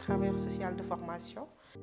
travailleur social de formation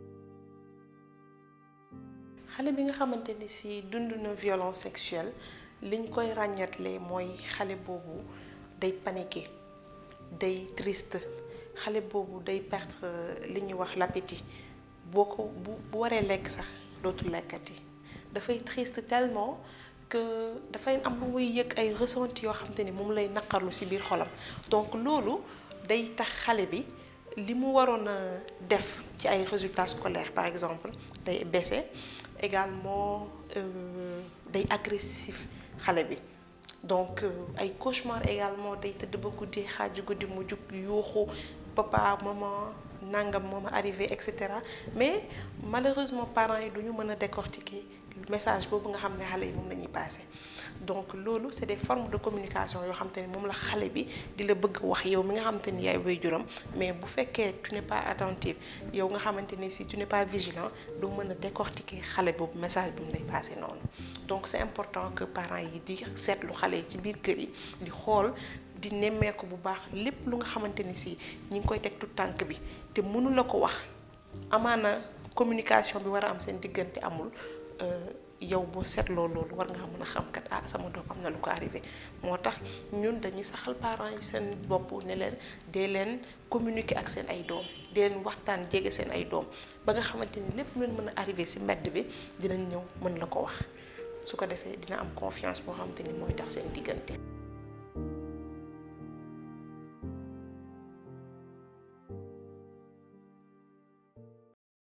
xale bi nga xamante ni si dund na violence sexuelle liñ koy ràññatle mooy xale boobu day paniqué day triste xale boobu day perdre li ñuy wax l'appétit boo ko bu bu waree lekk sax dootul lekkati dafay triste tellement que dafay am lu muy yëg ay ressenti yoo xamante ni moom lay naqarlu ci biir xolam donc loolu day tax xale bi li mu waroon a def ci ay résultats scolaires par exemple day baisser également day agressif xale bi donc ay cauchemar également day tëdd ba guddi xaaju guddi mu jug yuuxu papa maman nangam moom arrivé et cetera mais malheureusement parents yi du ñu mën a décortiquer message boobu nga xam ne xale yi moom la ñuy passé donc loolu c'est des formes de communication yoo xam te ne moom la xale bi di la bëgg wax yow mi nga xamante ni yaay waajuram mais bu fekkee tu n'es pas attentif yow nga xamante ni si tu n'es pas vigilant doo mën a décortiquer xale boobu message bi mu lay passé noonu donc c'est important que parents yi di seetlu xale yi ci biir kër yi di xool di nemmeeku bu baax lépp lu nga xamante ni si ñi ngi koy teg tout tànk bi te mënu la ko wax amaana communication bi war a am seen diggante amul yow boo seetloo loolu war nga mën a xam kat ah sama doom am na lu ko arrivé moo tax ñun dañuy saxal parents yi seen bopp ne leen dee leen communiquer ak seen ay doom dee leen waxtaan jege seen ay doom ba nga xamante ni lépp lu leen mën a arrivé ci mbedd bi dinañ ñëw mën la ko wax su ko defee dina am confiance boo xamante ni mooy tax seen diggante.